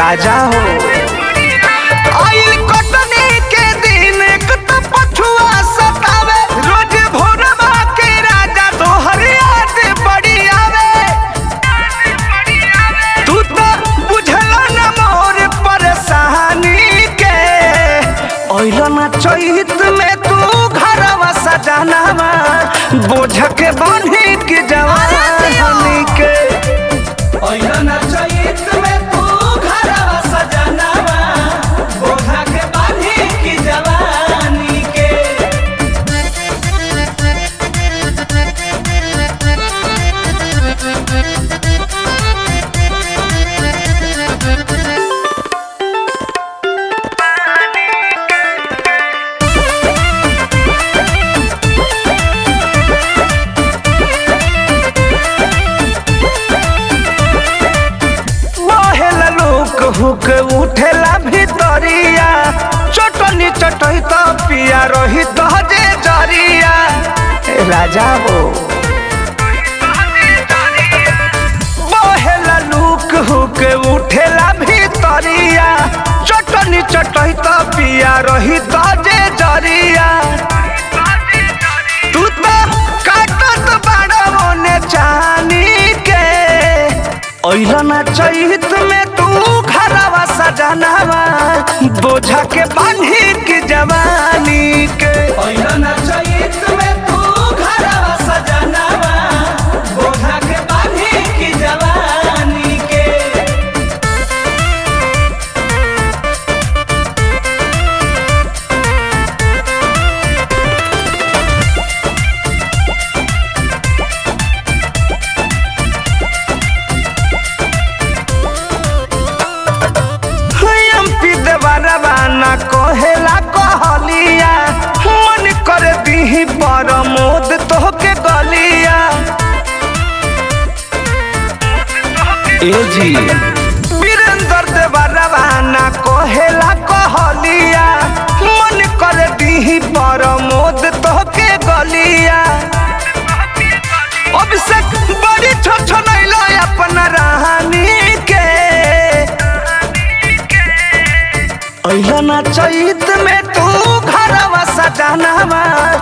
राजा हो आइल कटनी के दिन एक तो पछुआ सतावे रोज भोरवा के राजा तोहर याद बड़ी आवे तू तो बुझला न मोर परेशानी के ओइला ना चैत में तू घरवा सजनावा बोझ के बांधी के जवानी के ओइला ना चैत में तू घरवा सजनावा बोझ के बांधी के जवानी के बहेला लोक हुक उठेला भितरिया चटनी चटही तो पिया रही दहजे जरिया ए राजा हो बहेला लूक हुक उठेला भितरिया चटनी चटही तो पिया रही दहजे जरिया तू तो काटत बाड़ा ओने चानी के ओइला ना चैत में तू घरवा सजनावा बोझा के बांधी के जवानी के ओइला ना चैत में तू घरवा सजनावा बोझा के बांधी के जवानी के एमपी देवरवा ना कहेला कहलिया मन कर दीही परमोद तोहके गलिया ए जी वीरेंद्र देवरवा ना कहेला कहलिया मन कर दीही परमोद तोहके गलिया अभिषेक बड़ी छोछनैलो अपना रानी के अइला ना चैत में तू घरवा सजनावा